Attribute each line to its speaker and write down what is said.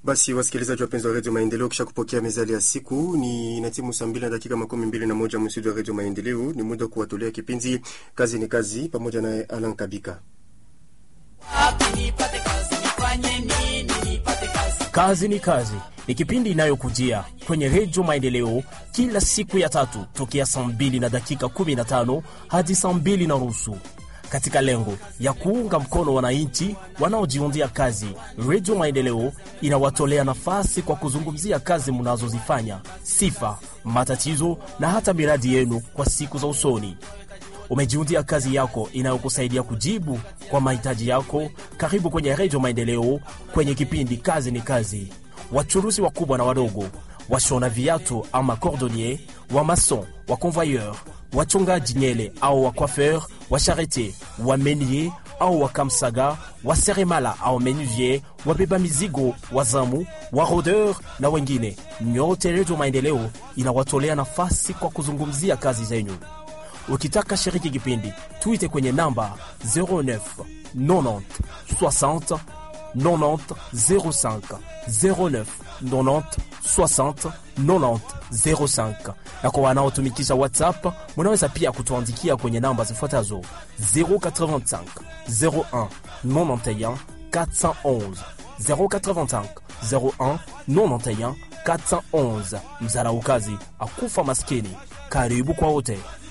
Speaker 1: Basi wasikilizaji wapenzi wa redio Maendeleo, kisha kupokea mezali ya siku ni na timu saa mbili na dakika makumi mbili na moja msidi wa redio Maendeleo. Ni muda kuwatolea kipindi kazi ni kazi, pamoja naye Alan Kabika.
Speaker 2: Kazi ni kazi ni kipindi inayokujia kwenye redio Maendeleo kila siku ya tatu tokea saa mbili na dakika 15 hadi saa mbili na nusu katika lengo ya kuunga mkono wananchi wanaojiundia kazi. Redio Maendeleo inawatolea nafasi kwa kuzungumzia kazi mnazozifanya, sifa, matatizo na hata miradi yenu kwa siku za usoni. Umejiundia kazi yako inayokusaidia kujibu kwa mahitaji yako. Karibu kwenye Redio Maendeleo kwenye kipindi kazi ni kazi. Wachuruzi wakubwa na wadogo, washona viatu ama cordonnier, wa mason, wa convoyeur, wachongaji nyele au wa coiffeur, wa charite, wa menier au wa kamsaga, wa seremala au menuvier, wabeba mizigo, wazamu, wa rodeur na wengine, nyote Redio Maendeleo inawatolea nafasi kwa kuzungumzia kazi zenyu. Ukitaka shiriki kipindi, tuite kwenye namba 09 90 60 90 05 09 90 60 90 05. Na kwa wanaotumikisha WhatsApp, munaweza pia kutuandikia kwenye namba zifuatazo 085 01 91 411 085 01 91 411. Mzaraukazi akufa maskini. Karibu kwa wote.